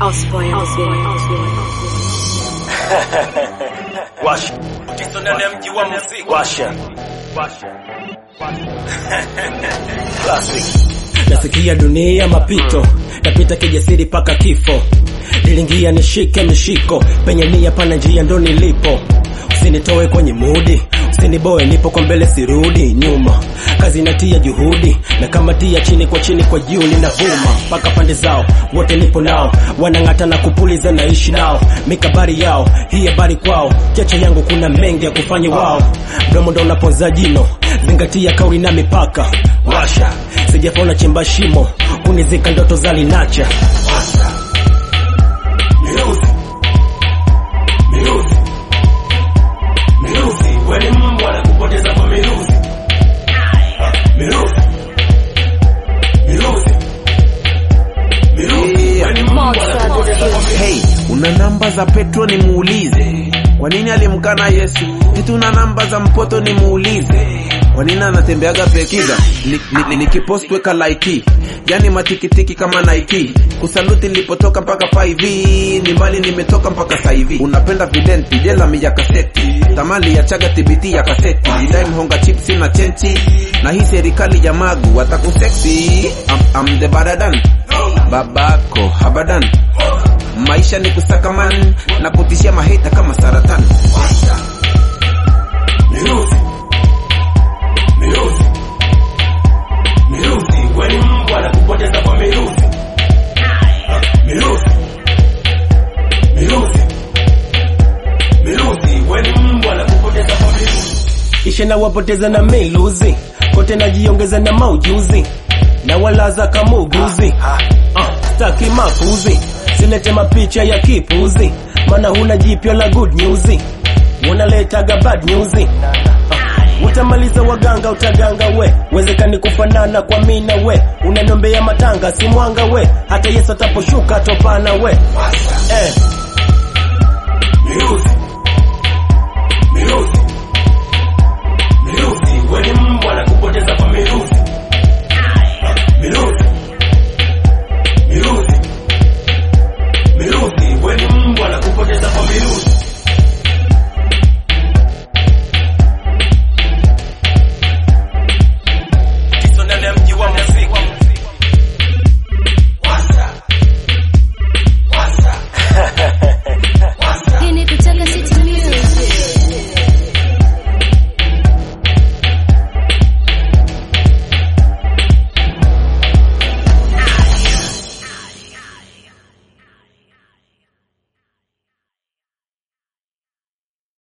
Osboy on the beat. Washa. Tiso ndani ya mji wa muziki. Washa. Classic. nasikia dunia mapito napita kijasiri paka kifo nilingia nishike mishiko penye nia pana njia ndo nilipo usinitoe kwenye mudi usiniboe nipo kwa mbele sirudi nyuma kazi natia juhudi na kama tia chini kwa chini kwa juu ninavuma mpaka pande zao wote nipo nao wanang'ata na kupuliza naishi nao mikabari yao hii habari kwao cheche yangu kuna mengi ya kufanya wao mdomo ndo unaponza jino zingatia kauli na mipaka washa sijafona chimba shimo kunizika ndoto za linacha Miruzi. Miruzi. Miruzi. Wewe ni mbwa na kupoteza kwa miruzi. Miruzi. Miruzi. Miruzi. Wewe ni mbwa na kupoteza kwa miruzi. Hey, una namba za Petro nimuulize, kwa nini alimkana Yesu? Eti una namba za mpoto nimuulize, kwa nini anatembeaga pekiza? Nikipost ni, ni, nikipost weka like, yani matikitiki kama Nike. Kusaluti nilipotoka mpaka 5 ni mali nimetoka mpaka sasa hivi. Unapenda videnti jela mi ya kaseti, tamali ya chaga tibiti ya kaseti, dai mhonga chipsi na chenchi, na hii serikali ya magu watakuseksi. I'm, I'm the badadan babako habadan maisha ni kusakaman na kutishia maheta kama saratani Miruzi. Miruzi. Miruzi. Wewe ni mbwa na kupoteza kwa miruzi. Miruzi. Miruzi. Miruzi. Wewe ni mbwa na kupoteza kwa miruzi. ishe na wapoteza na miluzi kote najiongeza na maujuzi na walaza kamuguzi uh, staki makuzi silete mapicha ya kipuzi mana huna jipya la good news unaletaga bad news uh, utamaliza waganga utaganga we wezekani kufanana kwa mina we unaniombea matanga si mwanga we hata yesu ataposhuka topana we eh. Miruzi.